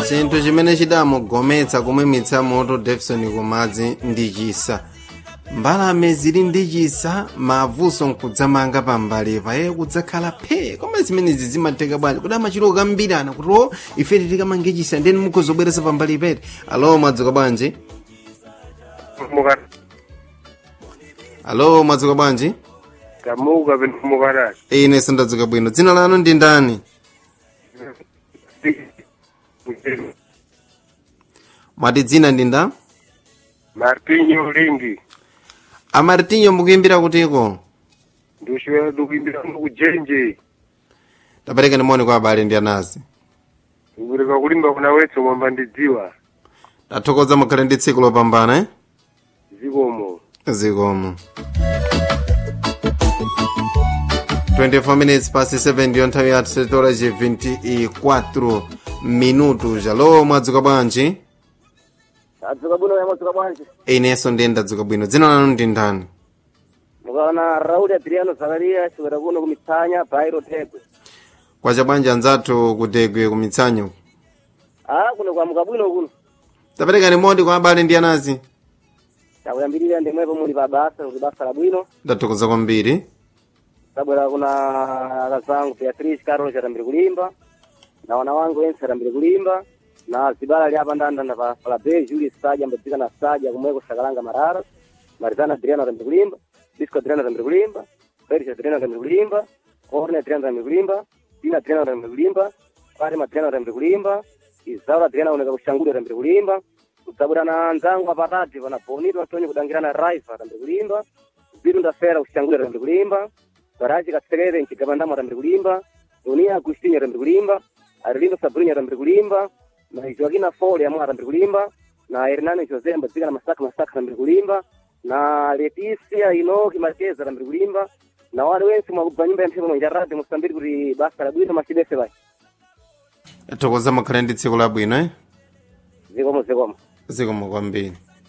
chinthu chimene chidamugometsa kumwimitsa moto davidson kumadzi ndi chisa mbalame zili ndi chisa mavuso nkudzamanga pambalipa iye kudzakhala phe koma zimenezi zimatheka bwanji kuti amachiro kambirana kuti o ife tikamange chisa ndeni mukhozobweresa pambalipete alo mwadzuka bwanji muka alo mwadzuka bwanji kamuka penu mukarati ine sindadzuka bwino dzina lanu ndi ndani mwati dzina ndi nda martinho lingi amartinyo mukuimbira kutiko ndikuchipera ndikuimbira kujenje tapereka ndimoni kwa abale ndi anazi ndikupereka kulimba kuna wetso mwamba ndidziwa tathokoza mukhale ndi tsiku lopambana eh? zikomo zikomo 24 minutes past 7 ndiyo nthawi ya tisetora ci 24 minutos alo mwadzuka bwanji adzuka bwino ya mwadzuka bwanji inenso ndiye ndadzuka bwino dzina lanu ndi ndani mukaona rauli adriano zakariya chiwera kuno kumitsanya bairo tegwe kwacha bwanji anzathu kutegwe kumitsanyo a kuno kwamuka bwino kuno tapereka ndimoni kwa abale ndi anazi takuyambirira ndimwepo muli pa basa kuti basa la bwino ndathokoza kwambiri tabwera kuna akazangu beatrice carol atambire kulimba na wana wangu wense atambire kulimba na zibala liapa ndandanda pa falabe julius saja ambadzika na saja kumweko sakalanga marara marizana adriano atambire kulimba disco adriano atambire kulimba feris adriano atambire kulimba orne adriano atambire kulimba tina adriano atambire kulimba fatima adriano atambire kulimba izaura adriano aoneka kushanguli atambire kulimba kudzabwera na nzangu apatati pana bonito antonio kudangirana raifa atambire kulimba vitu ndafera kushanguli atambire kulimba baraji katsekere nchigabandamo atambire kulimba unia agustini atambire kulimba arilimba sabrini atambire kulimba na joaquina fole amwe atambire kulimba na hernani jose ambadzika na masaka masaka atambire kulimba na leticia inoki marquez atambire kulimba na wale wense mwakubva nyumba ya mphepo mwenjaradi musambiri kuti basa la bwino machidese bai tathokoza mukhale ndi tsiku labwino eh? zikomo zikomo zikomo kwambiri